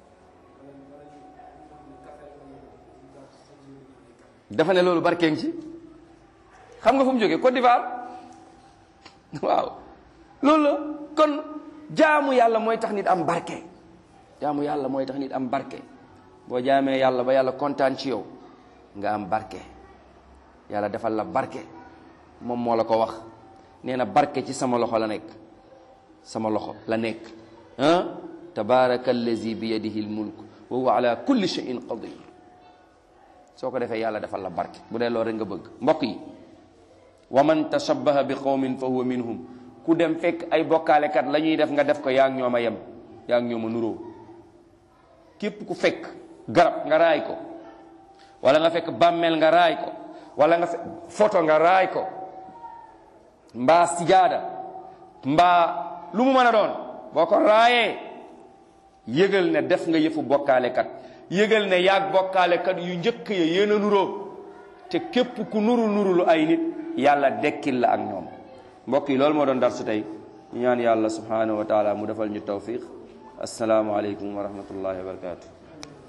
dafa ne loolu barkeeng ci xam nga fu mu jóge Côte d'Ivoire waaw loolu la kon jaamu yàlla mooy tax nit am barke jaamu yàlla mooy tax nit am barke boo jaamee yàlla ba yàlla kontaan ci yow nga am barke yàlla defal la barke moom moo la ko wax nee na barke ci sama loxo la nekk sama loxo la nekk ah tabaraka allazi bi yadihi almulk wa huwa ala kulli shay'in qadir soo ko defee yàlla defal la barke bu dee loolu rek nga bëgg mbokk yi wa man tashabbaha bi qawmin fa huwa minhum ku dem fekk ay bokkaalekat la ñuy def nga def ko yaa ngi ñoom a yem yaa ngi ñoom a nuroo képp ku fekk garab nga raay ko wala nga fekk bàmmeel nga raay ko wala nga fekk photo nga raay ko mbaa sijaada mbaa lu mu mën a doon boo ko raayee yëgal ne def nga yëfu bokkaalekat yëgal ne yaag bokkaalekat yu njëkk ya yéen a nuroo te képp ku nuru nuru lu ay nit yàlla dekkil la ak ñoom mbokk yi loolu moo doon darsu tey ñu ñaan yàlla subhanahu wa taala mu defal ñu tawfiq assalaamu aleykum wa rahmatullahi wa barakatu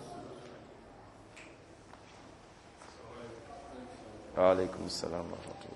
waaleykum salaam wa rahmatullah